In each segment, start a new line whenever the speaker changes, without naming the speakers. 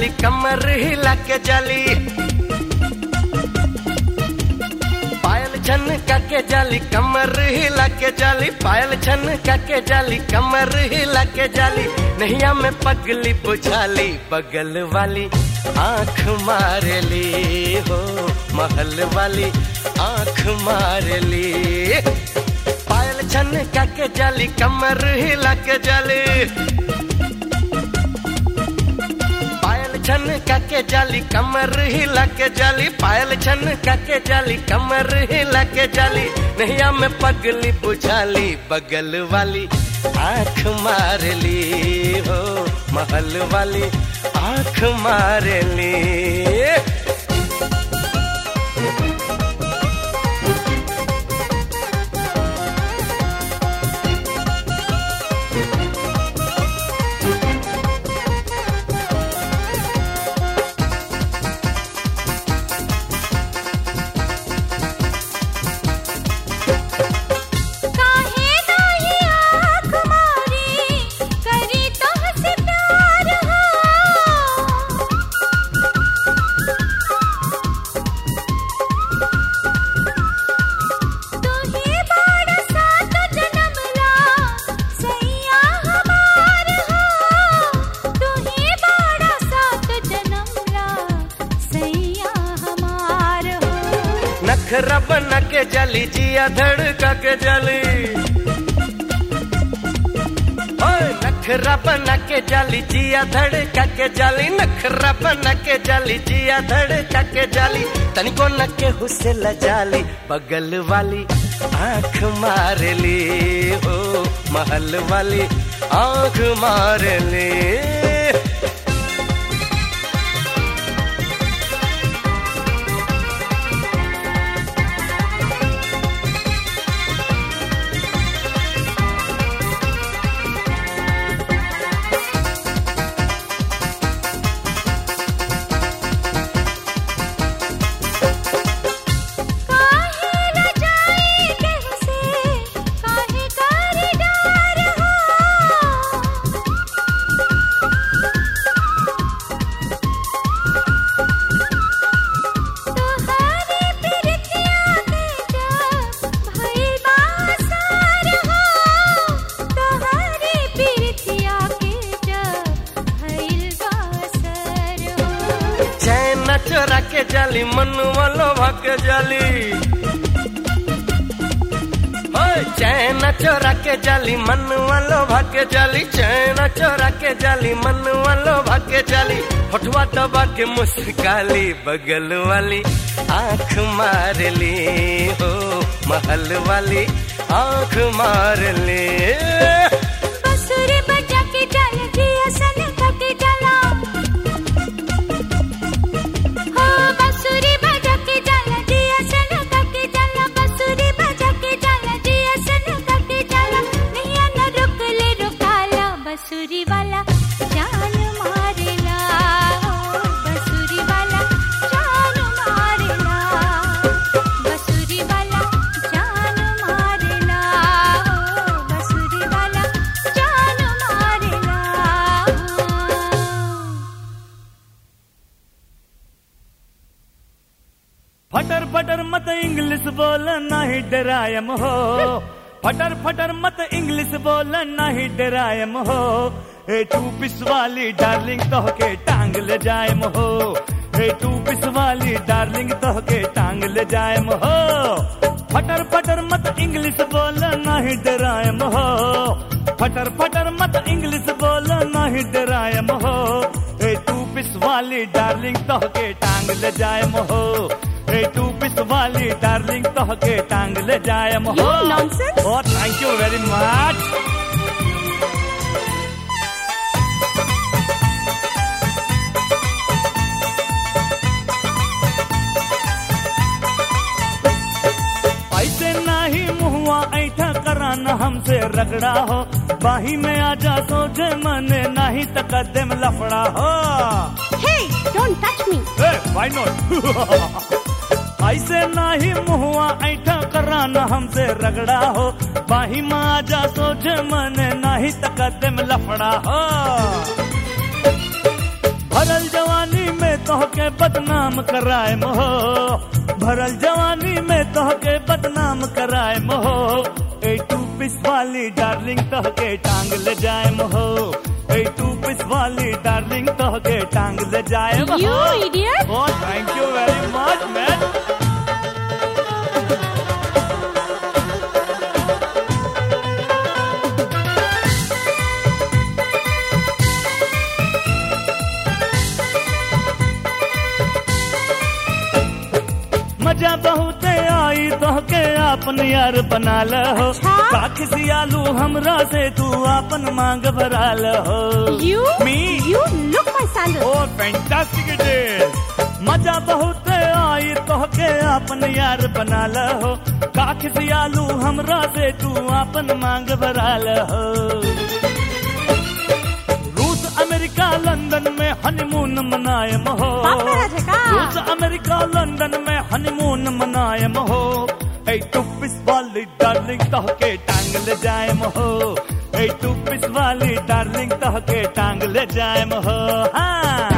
जाली कमर हिला के जाली पायल छन के जाली कमर हिला के जाली पायल छन के जाली कमर हिला के जाली नैया में पगली बुझाली बगल वाली आंख मार ली हो महल वाली आंख मार ली पायल छन के जाली कमर हिला के जाली पायल छन के जाली कमर हिला के जाली पायल छन के जाली कमर हिला के जाली नैया में पगली बुझाली बगल वाली आंख मार ली हो महल वाली आंख मार ली
काहे नाही आँख मारी करी तोहसे प्यार हो तुही बाड़ा सात जन्म ला सैया हमार हो तुही बाड़ा सात जन्म ला सैया हमार हो
नखरा बना के जली जिया धड़का के जली ओए नखरा बना के जली जिया धड़का के जली नखरा बना के जली जिया धड़का के जली तनिको न के हुसे लजाली बगल वाली आंख मार ली हो महल वाली आंख मार ली
काहे न जाए केहू से काहे कर डार हो तोहरे प्रीतिया के जब भइल बासार हो तोहरे प्रीतिया के जब भइल बासर हो
चैन चोरा के जाली मन वालो भाग जाली ओए चैन चोरा के जाली मन वालो भाग जाली चैन चोरा के जाली मन वालो भाग जाली होठवा दबा के मुस्काली बगल वाली आंख मार ली हो महल वाली आंख मार ली
बसुरी बजा के चल जिया सन के चला हो बसुरी बजा के चल जिया सन के चला बसुरी बजा के चल जिया सन के चला नैया न रुक ले रुकाला बसुरी वाला जान मारेला हो बसुरी वाला जान मारेला बसुरी वाला जान मारेला हो बसुरी वाला जान मारेला
फटर फटर मत इंग्लिश बोल नाही डरायम हो फटर फटर मत इंग्लिश बोल नाही डरायम हो ए टू पिस वाली डार्लिंग तो के टांग ले जायम हो ए टू पिस वाली डार्लिंग तो के टांग ले जायम हो फटर फटर मत इंग्लिश बोल नाही डरायम हो फटर फटर मत इंग्लिश बोल नाही डरायम हो ए टू पिस वाली डार्लिंग तो के टांग ले जायम हो ए टू पिस वाली डार्लिंग तो के टांग ले जायम हो
You nonsense.
Oh, thank you very much. ऐसे नाही मुहुआ ऐठा कराना हमसे रगड़ा हो बाही में आजा सोझे मने नहीं तकदम लफड़ा हो
Hey, don't touch me.
Hey, why not? ऐसे नाही मुहुआ ऐठा कराना हमसे रगड़ा हो बाही में आजा सोझे मने नहीं तकदम लफड़ा हो भरल जवानी में तोहके बदनाम कराए मोहो भरल जवानी में तोहके बदनाम कराए मोहो ए टू पिस वाली डार्लिंग तोहके टांग ले जाए मोहो ए टू पिस वाली डार्लिंग तोहके टांग ले जाए मोहो
You idiot!
Oh, thank you very much, man. मजा बहुत आई तोहके आपन यार बना लहो
अच्छा?
काख सियालू हमरा से तू आपन मांग भरा लहो
You?
Me?
You look my sandal.
Oh fantastic it is मजा बहुत आई तोहके आपन यार बना लहो काख सियालू हमरा से तू आपन मांग भरा लहो रूस अमेरिका लंदन में हनीमून मनाए महो
बाप रे राजा का?
रूस अमेरिका लंदन में हनीमून मनाए महो ए टुपिस वाली डार्लिंग तोहके टांग ले जाए महो ए टुपिस वाली डार्लिंग तोहके टांग ले जाए महो हाँ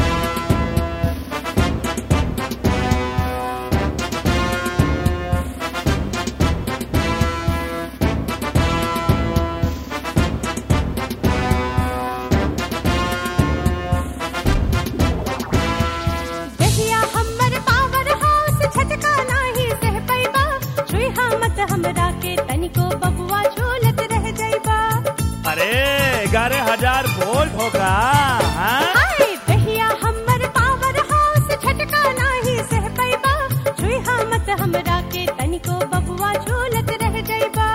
दहिया हमर पावर हाउस छटका नाही सह पैबा छुई मत हमरा के तनिको बबुआ झूलत रह जाइबा
अरे ग्यारह हजार वोल्ट होगा हाँ?
हाय दहिया हमर पावर हाउस छटका नाही सह पैबा छुई मत हमरा के तनिको बबुआ झूलत रह जाइबा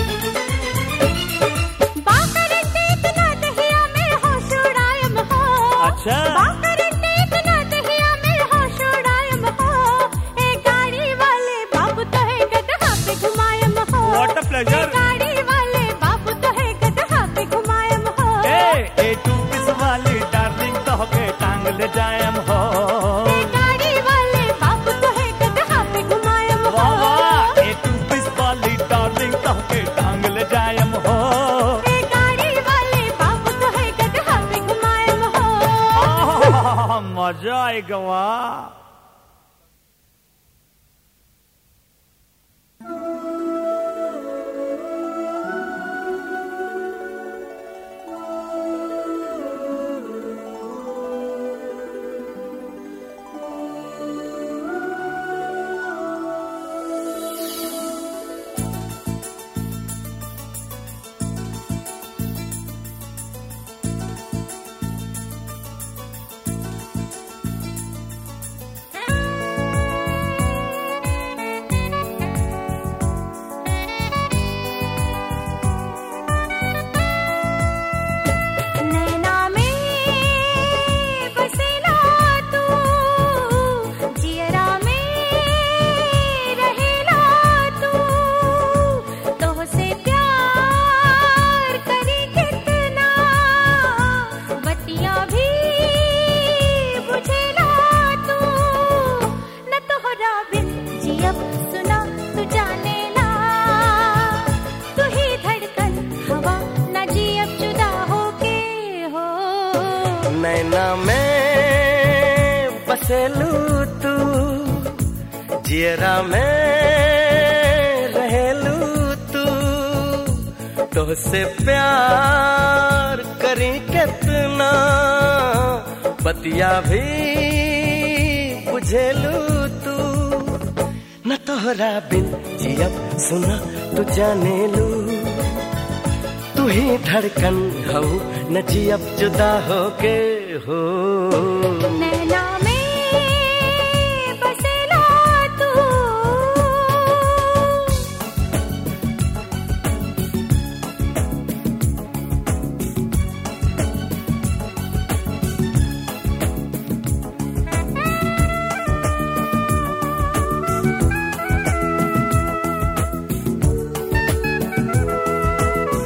बाकर इतना दहिया में होश उड़ायम हो
अच्छा।
बाकर इतना दहिया में होश उड़ायम हो ए गाड़ी वाले बाबू तो है गदहा पे घुमायम हो
What a pleasure.
ए गाड़ी वाले बाबू तो है गदहा पे घुमायम हो
ए ए टूपिस वाली डार्लिंग तोहके टांग ले जाएम हो
ए गाड़ी वाले बाबू तो है गदहा पे घुमायम हो
वाह वाह ए टूपिस वाली डार्लिंग तोहके टांग ले जाएम हो
ए गाड़ी वाले बाबू तो है गदहा पे घुमायम हो
आह, मजा आएगा वाह
नैना में बसेला तू जियरा में रहेला तू तोहसे प्यार करी कितना बतिया भी बुझेला तू न तोहरा बिन जियब सुना तू जानेला तू ही धड़कन हवा न जियब जुदा होके हो
नैना में बसेलू तू जियरा में रहेलू तू तोहसे प्यार करी कितना बतिया भी बुझेलू तू न तोहरा बिन जियब सुना तू जानेलू तू ही धड़कन हो न जियब जुदा होके हो
नैना में बसेला तू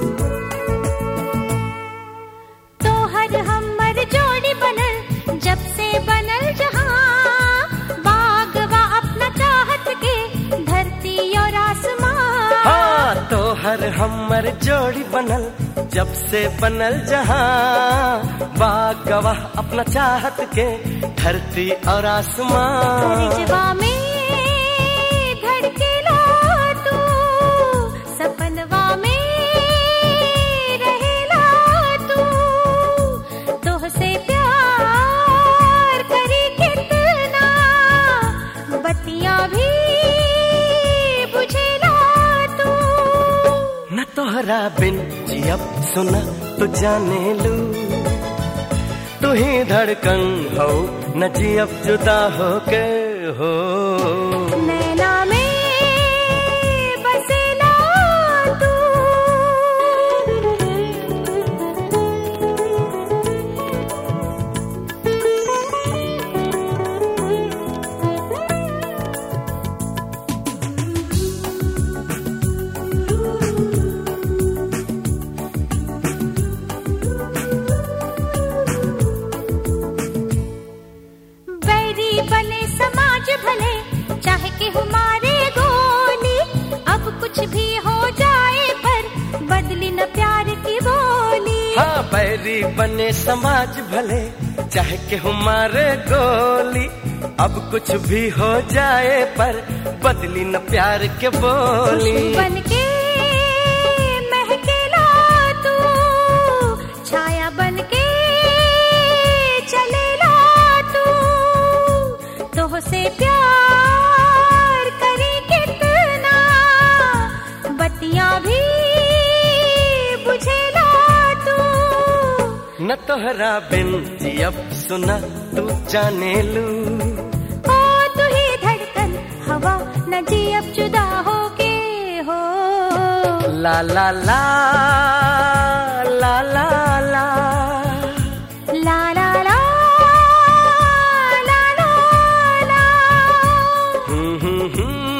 तोहर हमर जोड़ी बनल जब
हमर जोड़ी बनल जब से बनल जहां बाग गवाह अपना चाहत के धरती और आसमां
रिजवा में धड़केला तू सपनवा में रहेला तू तोहसे प्यार करी कितना बत्तियां भी बुझेला तू
न तोहरा बिन जियब सुना तो जाने लू तू ही धड़कन हो न जियब जुदा हो के हो
नैना में बसेला तू बैरी बने समाज भले चाहे कि हमारे गोली अब कुछ भी हो जाए पर बदली न प्यार की बोली
हाँ बैरी बने समाज भले चाहे कि हमारे गोली अब कुछ भी हो जाए पर बदली न प्यार के बोली
बन के महकेला तू छाया बन के चलेला तू तोह से प्यार करी कितना बत्तियां भी बुझेला तू
न तोहरा बिन जियब सुना तू जाने लू
ओ तू ही धड़कन हवा न जी अब जुदा हो के हो
ला ला ला ला ला ला
ला ला ला ला ला ला
हम्म, हम्म,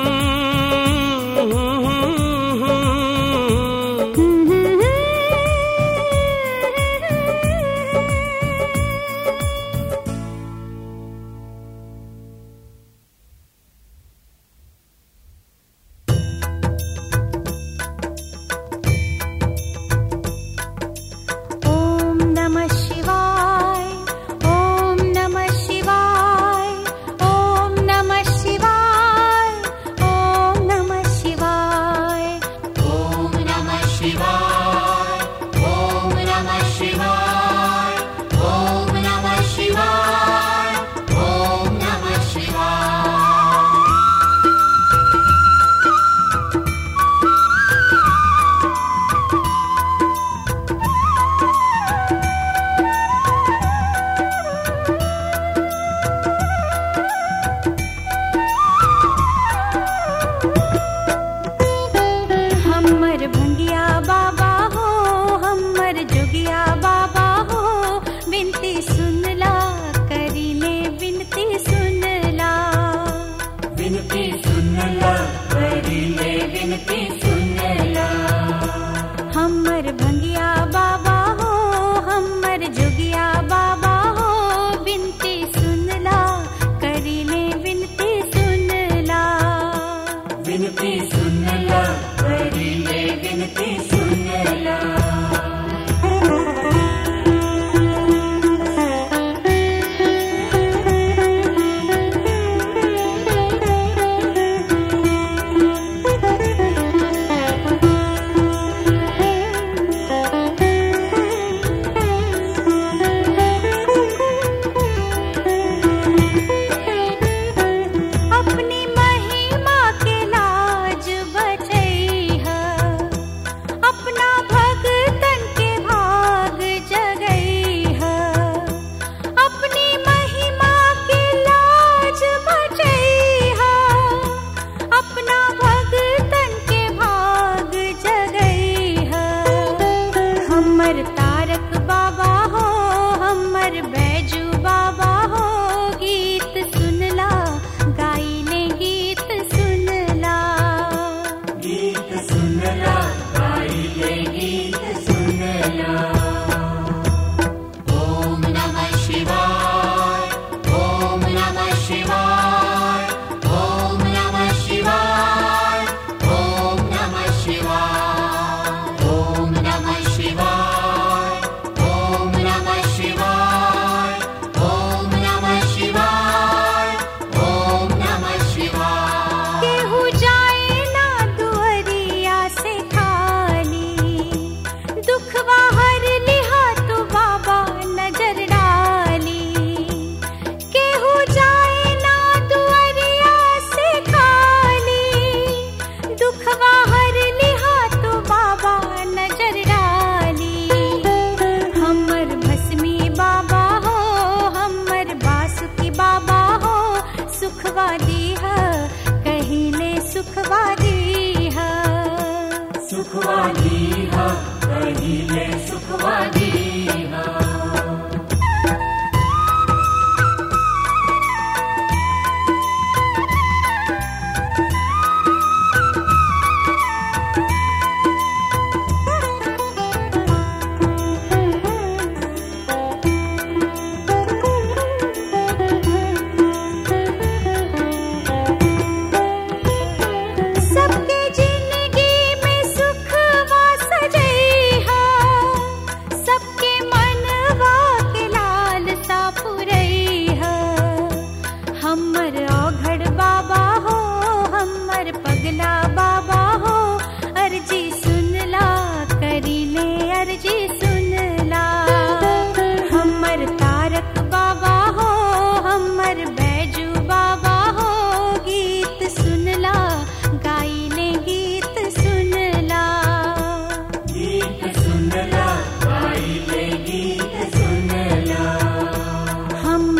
हम्म, हम्म, हम्म।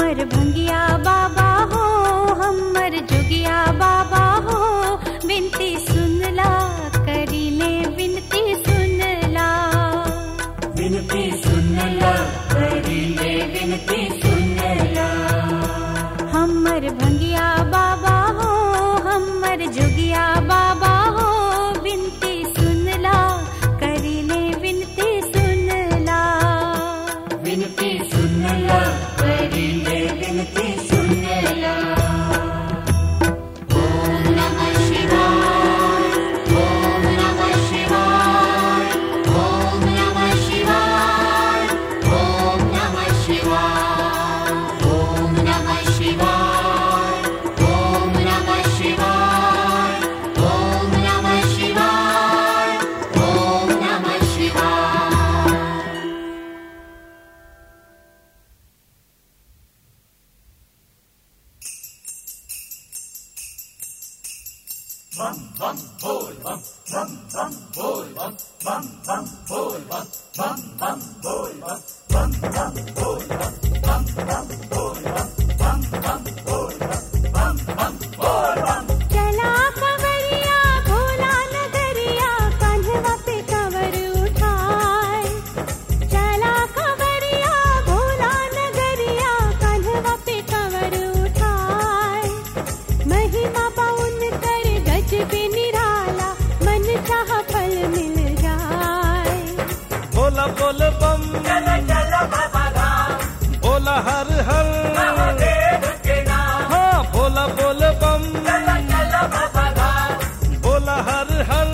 हमर भंगिया बाबा हो हमर जोगिया बाबा हो विनती सुनला करीले विनती सुनला
विनती सुनला करीले विनती सुनला
हमर भंगिया बाबा हो हमर जोगिया बाबा हो विनती सुनला करीले विनती सुनला
विनती सुनला करीले विनती सुनला ओम नमः शिवाय ओम नमः शिवाय ओम नमः शिवाय ओम नमः शिवाय ओम नमः शिवाय ओम नमः शिवाय ओम नमः शिवाय ओम नमः शिवाय
चला कवरिया भोला नगरिया कान्हवा पे कवर उठाए चला कवरिया भोला नगरिया कान्हवा पे कवर उठाए महिमा पाउन कर गज पे निराला मन चाह फल मिल जाए
बोला बोल बम बोला हर हर हाँ बोला बोल बम बोला हर हर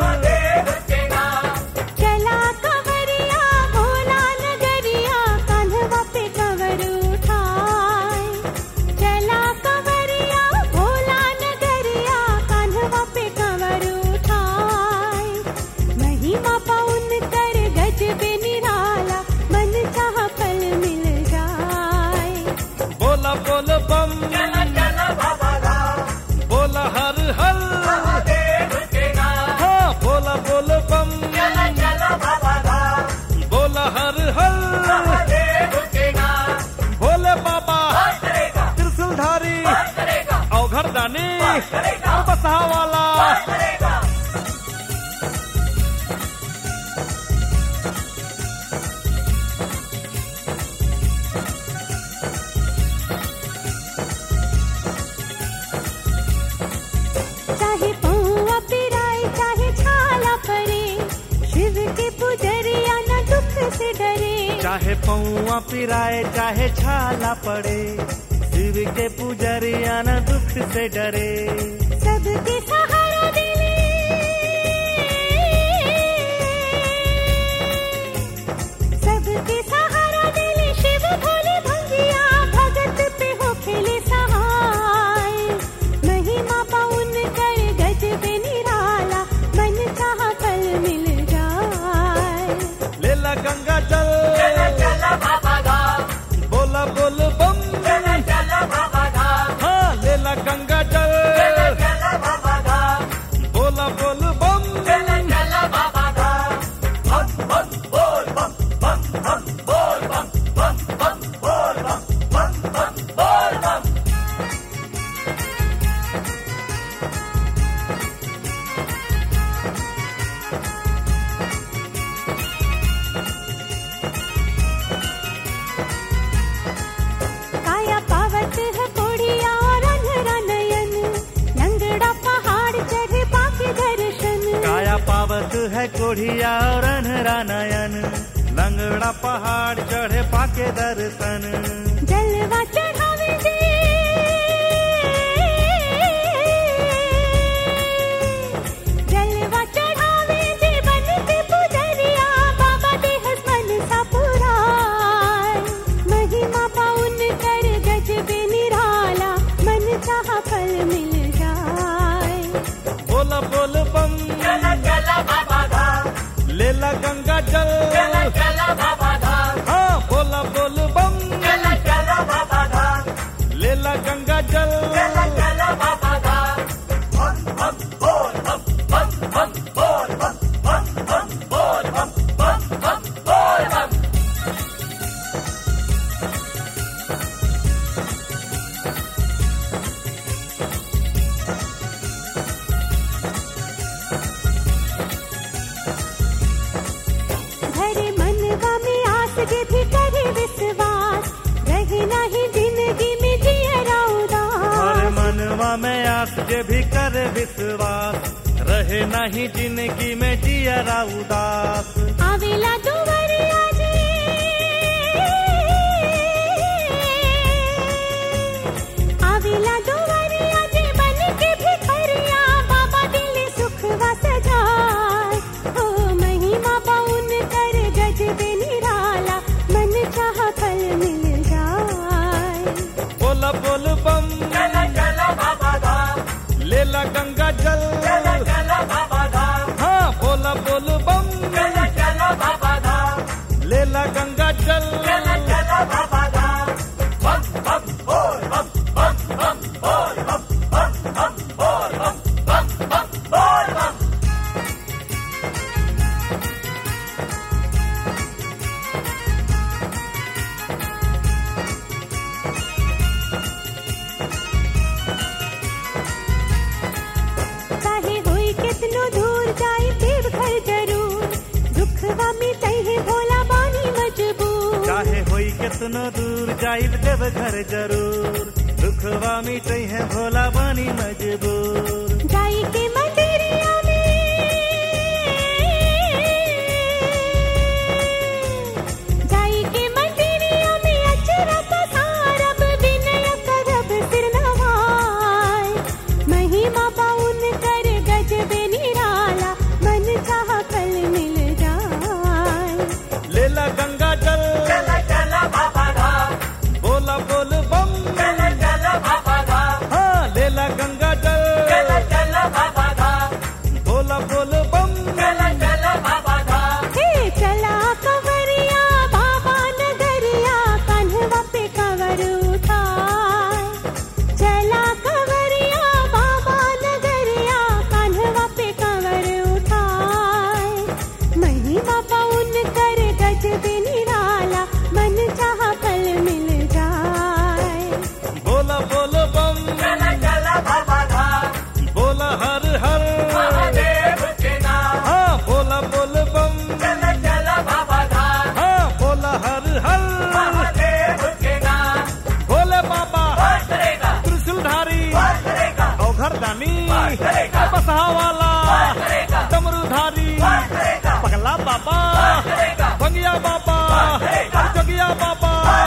चला कवरिया भोला नगरिया कान्हवा पे कवर उठाए चला कवरिया भोला नगरिया कान्हवा पे कवर उठाए महिमा पाउन कर गज पे निराला मन चाह फल मिल जाए
बोला बोल बम बोला हर हर हाँ बोला बोल बम बोला हर हर भोले बाबा त्रिशूलधारी अवघर दानी बसहा वाला
चाहे पौआ पिराए चाहे छाला पड़े शिव के पुजरिया न दुख से डरे
चाहे पौआ पिराए चाहे छाला पड़े शिव के पुजरिया न दुख से डरे
सबके सहारा दिले सबके सहारा दिले शिव भोले भंगिया भगत पे हो खेले सहाय महिमा पाउन कर गज पे निराला मन चाह फल मिल जाए
लेला गंगा जल बोला बोल बम हाँ लेला गंगा जल बोला बोल बम
काया पावत है कोड़िया और अंधरा नयन लंगड़ा पहाड़ चढ़े पाके दर्शन
काया पावत है कोढ़िया और अनहरा नयन लंगड़ा पहाड़ चढ़े पाके दर्शन
जलवा चढ़ावे दे जलवा चढ़ावे दे बन के पुजरिया बाबा देह मन सा पुराय महिमा पाउन कर गज पे निराला मन चाह फल मिल जाए
बोला बोल बम लेला गंगा जल हाँ बोला बोल बम लेला गंगा जल जे भी कर विश्वास रहे नहीं जिंदगी में जियरा उदास
आवेला दुवरिया जे आवेला दुवरिया जे बन के भिखरिया बाबा दिल सुखवा सजाए ओ महिमा पाउन कर गज बे निराला मन चाह फल मिल जाए
बोला बोल बम लेला गंगा जल हाँ बोला बोल बम लेला गंगा जल
चाहे होई कितनो दूर जाए देव घर जरूर दुखवा में तहे भोला बानी मजबूर
चाहे होई कितनो दूर जाइब देव घर जरूर दुखवा मिटे है भोला बानी मजबूर
जाई के मंदिरिया में जाई के मंदिरिया में अचरा पसारब विनय करब सिर नवाय महिमा पाउन कर गज बे निराला मन चाह कल मिल जाए
लेला गंगा जल बोला बोल बम हाँ लेला गंगा जल बोला बोल बम
हे चला कंवरिया बाबा नगरिया कान्हवा पे कंवर उठाए चला कंवरिया बाबा नगरिया कान्हवा पे कंवर उठाए महिमा पाउन कर गज बे निराला मन चाह कल मिल जाए
बोला बोल बम बोला हर हर हाँ बोला बोल बम हाँ बोला हर हर भोले बाबा त्रिशूलधारी औघरदानी बसहा वाला डमरूधारी पगला बाबा बंगिया बाबा जगिया बाबा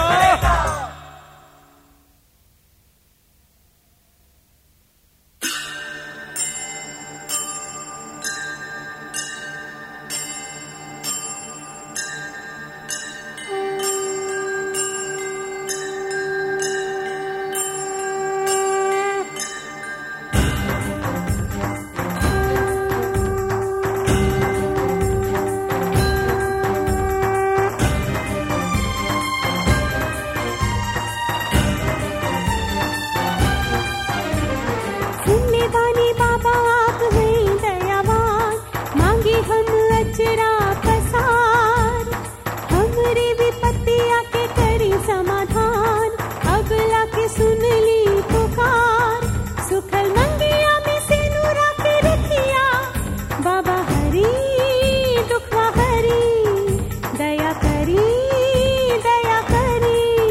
सुनने वाले बाबा आप हैं दयावान मांगे हम अचरा पसार हमरे विपत्तिया के करी समाधान अगला के सुन ली पुकार सुखल मंगिया में से नूरा के रखिया बाबा हरी दुखवा हरी दया करी दया करी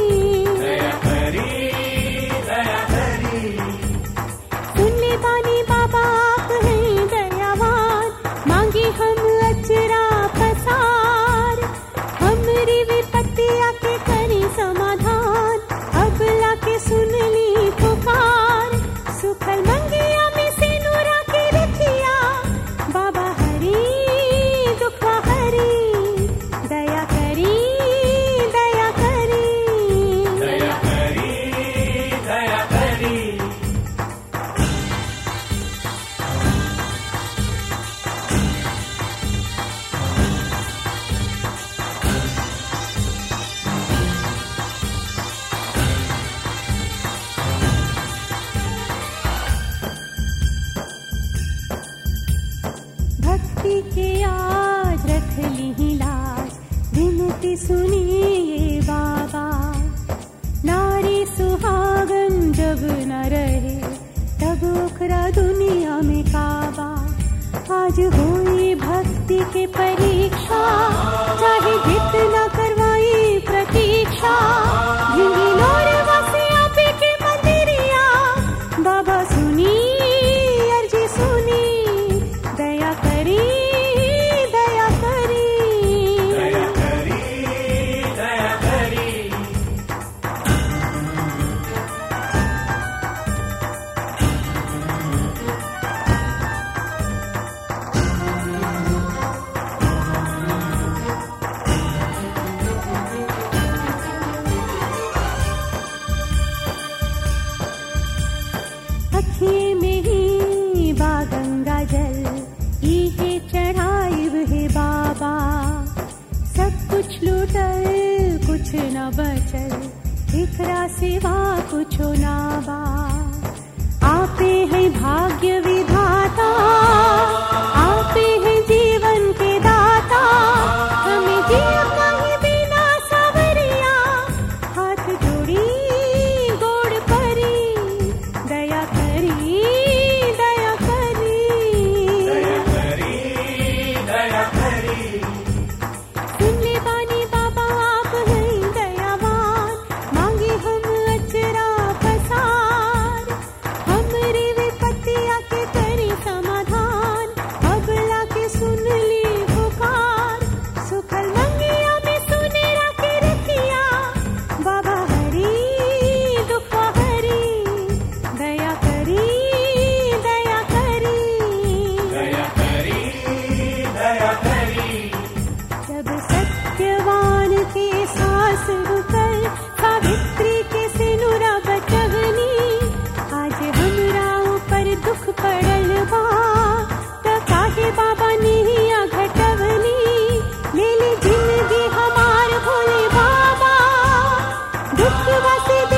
सुनने वाले बाबा आप हैं दयावान मांगे हम अचरा पसार हमरी विपत्तिया के करी समाधान अगला के सुन ली पुकार सुखल मंगिया में से नूरा के रखिया बाबा हरी दुखवा हरी दया करी दया करी भक्ति के आज रख ली लाज विनती सुनिए बाबा नारी सुहागन जब न रहे तब ओकरा दुनिया में काबा आज हुई भक्ति के परीक्षा चाहे जितना करवाई प्रतीक्षा भिंगी लोर वसिया पे के मंदिरिया बाबा सुनी
फसल कुछ न बचल एकरा सिवा कुछो ना बा आपे है भाग्य विधाता आपे है जीवन के दाता हमें जिया कहीं बिना सवरिया हाथ जोड़ी गोड़ करी दया करी दया करी सुन ले बानी बाबा आप हैं दयावान मांगे हम अचरा पसार हमरे विपत्तिया के करी समाधान अबला के सुन ली पुकार सुखल मंगिया में सुनेरा के रखिया बाबा हरी दुख हरी दया करी दया करी जब सत्यवान के सास रुकल सावित्री के सिनुरा बचवनी आज हमरा ऊपर दुख पड़ल बा त काहे बाबा निहिया घटवनी ले ले जिंदगी हमार भोले बाबा दुख वसे